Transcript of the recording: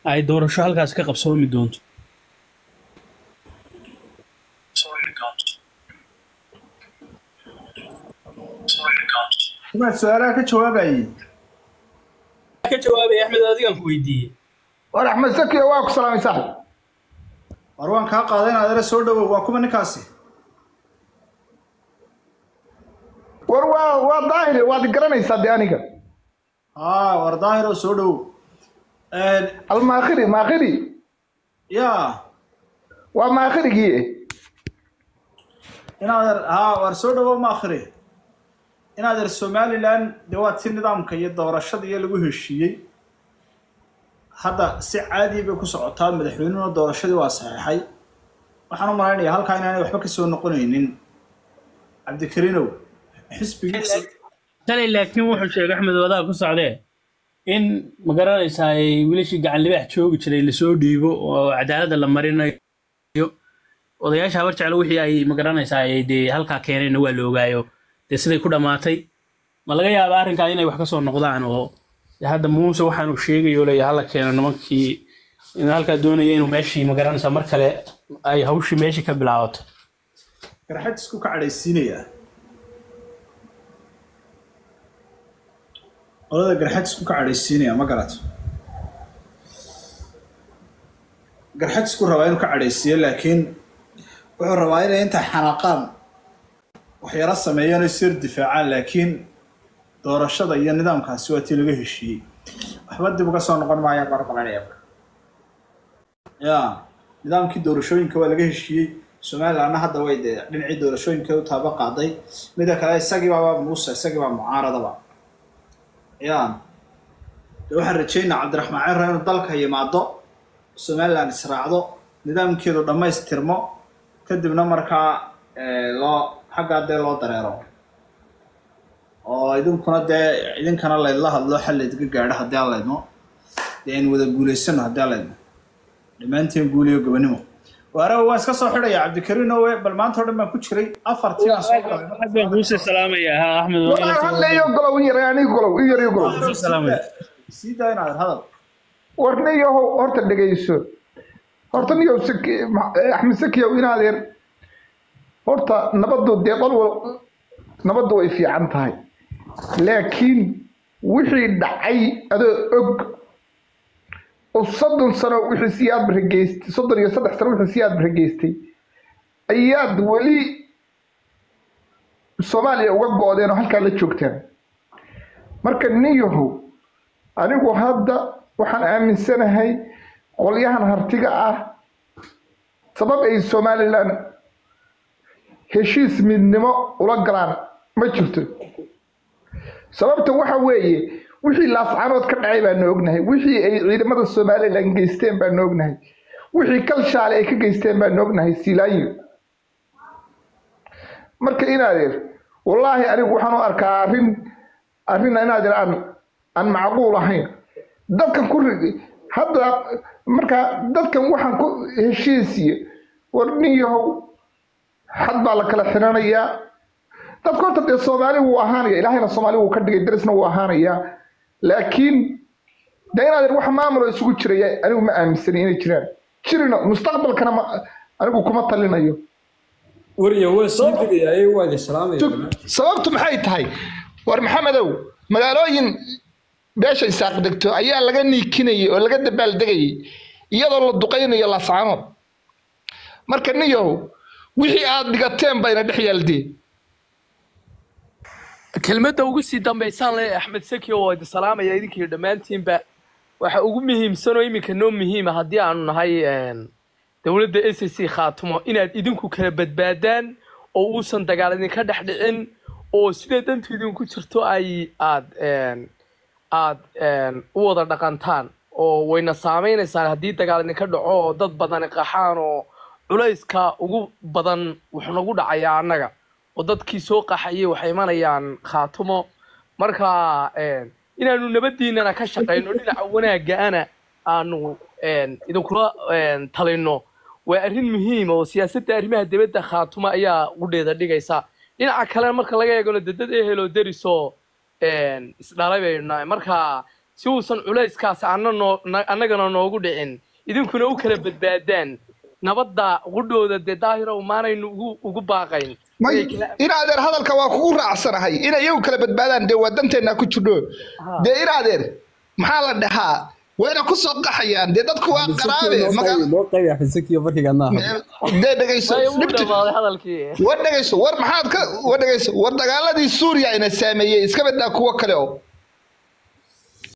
ay doorasho halkaas ka qabsoomi doonto Waxaad su-aalaha ka jawaabayay ka jawaabay axmed adigan ku weydiiyey war axmed sakiyo waa ku salaamay saaxib war waan kaa qaaday inaad ere soo dhawow waa kuma ninkaasi war waa waa daahir waad garanaysaa de aniga haa war daahiro soo dhawow almaakhiri maakhiri yaa waa maakhirigii inaad er haa war soo dhawow ma akhri inaad er somaliland dee waa ti nidaamka iyo doorashada iyo lagu heshiiyey hadda si caadi bay ku socotaa madaxweynuhuna doorashadii waa saxeexay waxaan u malaynayaa halkaa inaanay waxba ka soo noqonaynin cabdikariinow xisbigiisa shalay laakiin wuxuu sheegay axmed wadaha ku socdee in magaranaysaa ay wiilashii gacan libaax joogi jiray lasoo dhiibo oo cadaaladda la marinayo odayaasha habar jeclo wixii ay magaranaysaa ay dee halkaa keeneenna waa la ogaayo dee siday ku dhammaatay ma laga yaaba arrinkaa inay wax ka soo noqdaan oo dee hadda muuse waxaanu sheegayo leeya hala keeno nimankii in halkaa doonaya inuu meeshii magaranaysaa mar kale ay hawshii meeshii ka bilaabato garxad isku ka cadhaysiinayaa qolada garxad isku ka cadhaysiinaya ma garato garxad isku rabaa inuu ka cadhaysiiyo laakiin wuxuu rabaa inay inta xanaaqaan waxyaro sameeyaan oo sir difaacaan laakiin doorashada iyo nidaamkaasi waa tii laga heshiiyey waxba dib uga soo noqon maayaan baan malanaya ya nidaamkii doorashooyinka waa laga heshiiyey somalilandna hadda way dee dhinacii doorashooyinka u taaba qaaday mida kale isagiibaaba muuse isagiibaa mucaaradaba ya de waxaan rajaynaa cabdiraxmaan cerra inuu dalka yimaado somaliland israacdo nidaamkeedu dhammaystirmo kadibna markaa loo xaggaa dee loo dareero oo idinkuna dee idinkana laydla hadlo xal laydga gaadho haddii aan laydmo dee aynu wada guulaysano haddii aan laydmo dhammaanteen guuliyo gobonimo waarawa waan iska soo xidhaya cabdikariin owe bal maanta o dhan baan ku jiray afartii baan soo galay baan kuusii salaamaya ha axmed war hadlayo golow in yar aniga golow in yar iyo golow kuusii salaamaya sii daa inaad hadal war niyahow horta dhegayso horta niyow saki axmed sakiyow inaad yar horta nabaddu dee qol wal nabaddu way fiican tahay laakiin wixii dhacay adoo og oo soddon sano wixii siyaad barageystay soddon iyo saddex sano wixii siyaad barageystay ayaad weli soomaaliya uga go-deen oo halkaa la joogtaan marka niyahow anigu hadda waxaan aaminsanahay qolyahan hartiga ah sabab ay somaliland heshiis midnimo ula galaan ma jirto sababta waxa weeye wixii laascanood ka dhacay baanu ognahay wixii ay ciidamada somaliland geysteen baanu ognahay wixii kalshaale ay ka geysteen baanu ognahay silaayo marka inaadeer wallaahi anigu waxaan u arkaa arrin arrin inaadeer aan aan macquul ahayn dadkan ku hadda marka dadkan waxaan ku heshiisiyo war nin yahow xad baa la kala xiranayaa dadka horta dee soomaali wuu ahaanaya ilaahayna soomaali wuu ka dhigay darisna wuu ahaanayaa laakiin de inaad wax maamulo isugu jiraya anigu ma aaminsani inay jiraan jirino mustaqbalkana ma anigu kuma talinayo wariya waa sii degayaa waad islaamaya sababtu maxay tahay war maxamedow magaalooyin beesha isaaq degto ayaa laga niikinayay oo laga dabaaldegayay iyadoo la duqaynayo laascaanood marka niyow wixii aad dhigateen bayna dhex yaaldeen kelmadda ugu sii dambaysaan le axmed saki oo idi salaamaya idinkii dhammaantiinba waxa ugu muhiimsan oo iminka noo muhiima haddii aanu nahay dowladda s c khaatumo inaad idinku kala badbaadaan oo uusan dagaal idinka dhex dhicin oo sida dantu idinku jirto ay aad aad u wada dhaqantaan oo wayna saamaynaysaa haddii dagaal idinka dhaco oo dad badani qaxaan oo culayska ugu badan wuxuu nagu dhacayaa annaga oo dadkii soo qaxayay waxay imanayaan khaatumo marka inaanu nabadiinana ka shaqayno dhinaca wanaaggaana aanu idinkula talino waa arrin muhiima oo siyaasadda arrimaha dibadda khaatumo ayaa qudheeda dhigaysa dhinaca kalena marka laga eegano dee dad ehelo derisoo isdhalay baynu nahay marka si uusan culayskaas anna noo na- annagana noogu dhicin idinkuna u kala badbaadaan nabadda qudhooda dee daahiro maanaynu ugu ugu baaqayn may Inay kala- in adeer hadalka waa kugu raacsanahay inay iyagu kala badbaadaan dee waa danteenna ku jirno dee in adeer maxaa la dhahaa wayna ku soo qaxayaan dee dadku waa qaraabe maga- noo qaybi axmed sakiyo markayga naaha dee dhegayso way u dhibti dhamaaday hadalkii war dhegayso war maxaad ka war dhegayso war dagaaladii suuriya ina saameeyey iska badaa kuwo kale oo